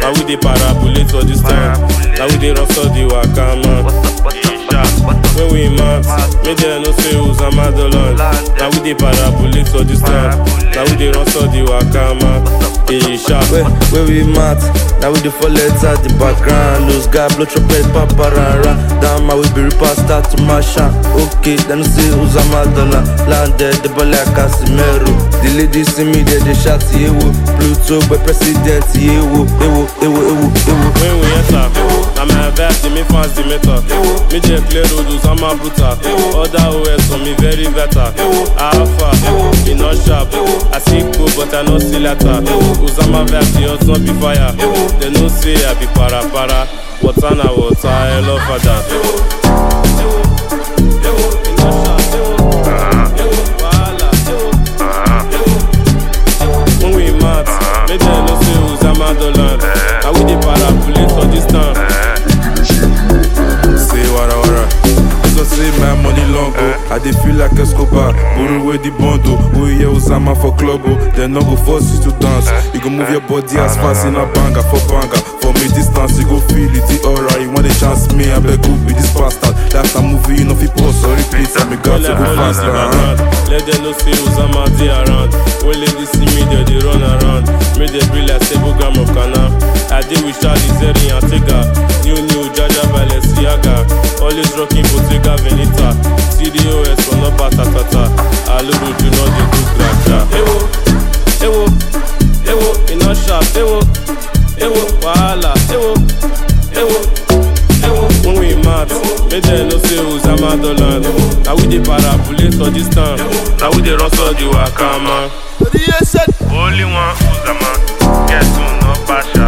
Now we dey parabulate for this town. Now we dey run so the waka man. When we mad, make them know say Uzama the land. Now we dey parabulate for this town. Now we dey run so the waka man. Hey, sharp. Where, where we mat, now we the fall letter the background. Lose guy, blow trumpet, paparara. Down my way, be reaper, start to mash out. Okay, then you see Uzama dollar. Landed the ball like Casimiro. The ladies see me, they, they shout, yewo. Pluto, but president, yewo. Ewo, ewo, ewo, ewo. When we enter, na my vibe dey make fans dey meter. Me dey clear road Uzama brutal. Other OS on me very better. Alpha, e no sharp. I see cool but I no see letter. Uzama vibe dey hot no be fire. They know say I be para para. Water na water, I love father. When we mad, make them know say Uzama the land. Now we dey parabulate for this town. Say wara wara. This one say my money long go. I dey feel like Escobar. Borrow away the bundle. Oh yeah, Osama for club oh. Then no go force you to dance. You go move your body as fast in a banger for banger. For me distance you go feel it the aura. You want a chance me I beg who be this bastard. Last time movie you know fi pause or repeat. I me got to go faster. Uh-huh. Let them know say Uzama dey around. When ladies see me, they dey run around. Make them be like seven gram of canna. I dey with Charlie Zeri and Tega. New new Jaja Balenciaga. Always rocking Bottega Veneta. CDOS for no patatata. Aluru do not dey do gracha. Ewo, ewo, ewo, e no sharp. Ewo, ewo, wahala. Ewo, ewo, ewo. When we mad, make them know say Uzama the land. Now we dey parabulate for this town. Now we dey run so the waka man. Only one Uzama, get to no passion.